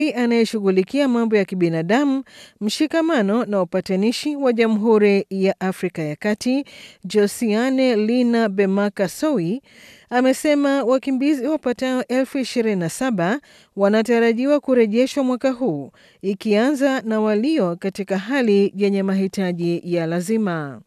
anayeshughulikia mambo ya kibinadamu, mshikamano na upatanishi wa Jamhuri ya Afrika ya Kati, Josiane Lina Bemaka Sowi, amesema wakimbizi wapatao elfu ishirini na saba wanatarajiwa kurejeshwa mwaka huu, ikianza na walio katika hali yenye mahitaji ya lazima.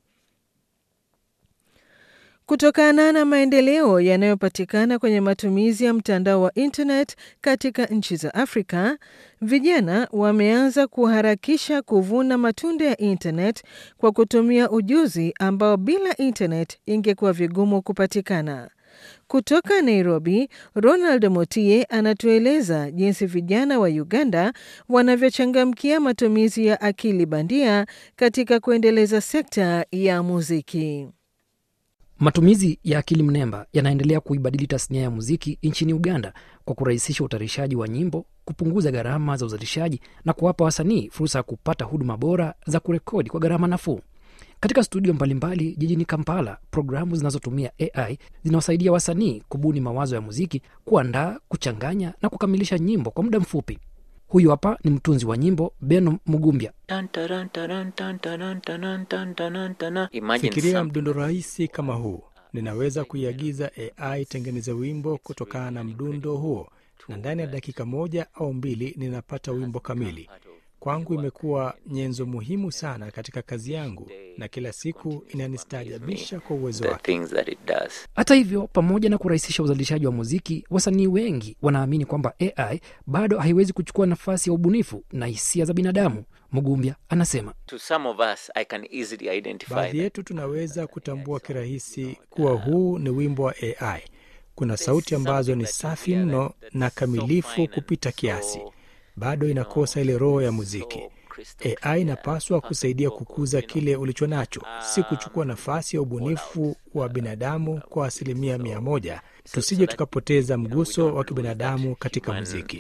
Kutokana na maendeleo yanayopatikana kwenye matumizi ya mtandao wa internet katika nchi za Afrika, vijana wameanza kuharakisha kuvuna matunda ya internet kwa kutumia ujuzi ambao bila internet ingekuwa vigumu kupatikana. Kutoka Nairobi, Ronald Motie anatueleza jinsi vijana wa Uganda wanavyochangamkia matumizi ya akili bandia katika kuendeleza sekta ya muziki. Matumizi ya akili mnemba yanaendelea kuibadili tasnia ya muziki nchini Uganda kwa kurahisisha utayarishaji wa nyimbo, kupunguza gharama za uzalishaji na kuwapa wasanii fursa ya kupata huduma bora za kurekodi kwa gharama nafuu. Katika studio mbalimbali jijini Kampala, programu zinazotumia AI zinawasaidia wasanii kubuni mawazo ya muziki, kuandaa, kuchanganya na kukamilisha nyimbo kwa muda mfupi. Huyu hapa ni mtunzi wa nyimbo Beno Mugumbya. Fikiria mdundo rahisi kama huu. Ninaweza kuiagiza AI tengeneze wimbo kutokana na mdundo huo, na ndani ya dakika moja au mbili ninapata wimbo kamili. Kwangu imekuwa nyenzo muhimu sana katika kazi yangu, na kila siku inanistaajabisha kwa uwezo wake. Hata hivyo, pamoja na kurahisisha uzalishaji wa muziki, wasanii wengi wanaamini kwamba AI bado haiwezi kuchukua nafasi ya ubunifu na hisia za binadamu. Mugumbya anasema baadhi yetu tunaweza kutambua kirahisi kuwa huu ni wimbo wa AI. Kuna sauti ambazo ni safi mno na kamilifu kupita kiasi, bado inakosa ile roho ya muziki. AI inapaswa kusaidia kukuza kile ulicho nacho, si kuchukua nafasi ya ubunifu wa binadamu kwa asilimia mia moja. Tusije tukapoteza mguso wa kibinadamu katika muziki.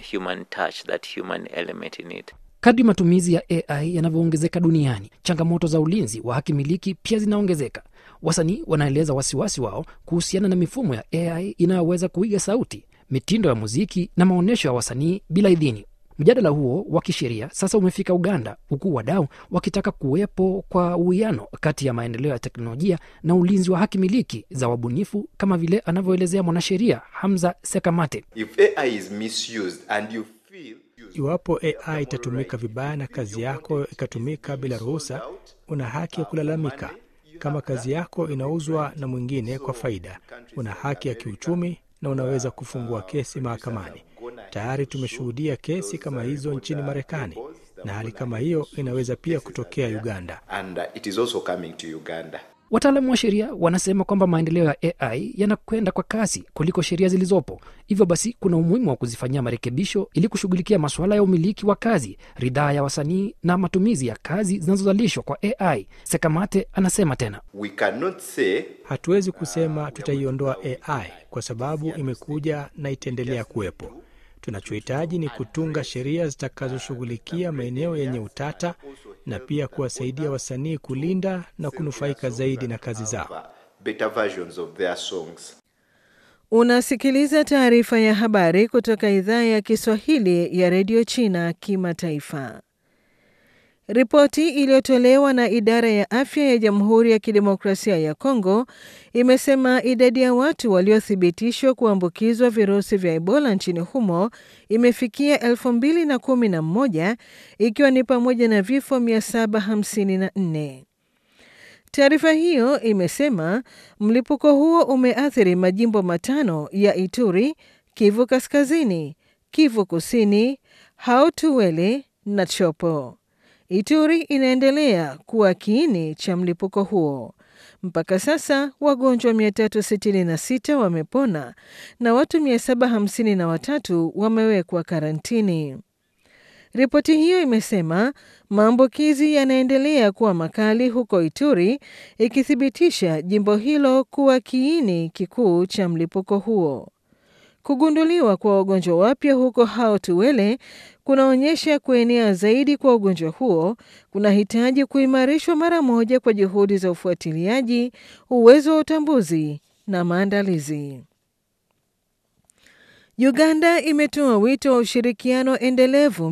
Kadri matumizi ya AI yanavyoongezeka duniani, changamoto za ulinzi wa haki miliki pia zinaongezeka. Wasanii wanaeleza wasiwasi wao kuhusiana na mifumo ya AI inayoweza kuiga sauti, mitindo ya muziki na maonyesho ya wasanii bila idhini. Mjadala huo wa kisheria sasa umefika Uganda, huku wadau wakitaka kuwepo kwa uwiano kati ya maendeleo ya teknolojia na ulinzi wa haki miliki za wabunifu, kama vile anavyoelezea mwanasheria Hamza Sekamate. If AI is misused and you feel Iwapo AI itatumika vibaya na kazi yako ikatumika bila ruhusa, una haki ya kulalamika. Kama kazi yako inauzwa na mwingine kwa faida, una haki ya kiuchumi na unaweza kufungua kesi mahakamani. Tayari tumeshuhudia kesi kama hizo nchini Marekani, na hali kama hiyo inaweza pia kutokea Uganda. and uh, it is also coming to Uganda. Wataalamu wa sheria wanasema kwamba maendeleo ya AI yanakwenda kwa kasi kuliko sheria zilizopo. Hivyo basi, kuna umuhimu wa kuzifanyia marekebisho ili kushughulikia masuala ya umiliki wa kazi, ridhaa ya wasanii na matumizi ya kazi zinazozalishwa kwa AI. Sekamate anasema tena. We cannot say Hatuwezi kusema tutaiondoa AI kwa sababu imekuja na itaendelea kuwepo. Tunachohitaji ni kutunga sheria zitakazoshughulikia maeneo yenye utata na pia kuwasaidia wasanii kulinda na kunufaika zaidi na kazi zao. better versions of their songs. Unasikiliza taarifa ya habari kutoka idhaa ya Kiswahili ya redio China kimataifa. Ripoti iliyotolewa na idara ya afya ya Jamhuri ya Kidemokrasia ya Kongo imesema idadi ya watu waliothibitishwa kuambukizwa virusi vya Ebola nchini humo imefikia 2011 ikiwa ni pamoja na vifo 754. Taarifa hiyo imesema mlipuko huo umeathiri majimbo matano ya Ituri, Kivu Kaskazini, Kivu Kusini, Hautuwele na Chopo. Ituri inaendelea kuwa kiini cha mlipuko huo. Mpaka sasa wagonjwa 366 wamepona na watu 753 wamewekwa karantini. Ripoti hiyo imesema maambukizi yanaendelea kuwa makali huko Ituri, ikithibitisha jimbo hilo kuwa kiini kikuu cha mlipuko huo. Kugunduliwa kwa wagonjwa wapya huko Hao-Tuwele kunaonyesha kuenea zaidi kwa ugonjwa huo kunahitaji kuimarishwa mara moja kwa juhudi za ufuatiliaji, uwezo wa utambuzi na maandalizi. Uganda imetoa wito wa ushirikiano endelevu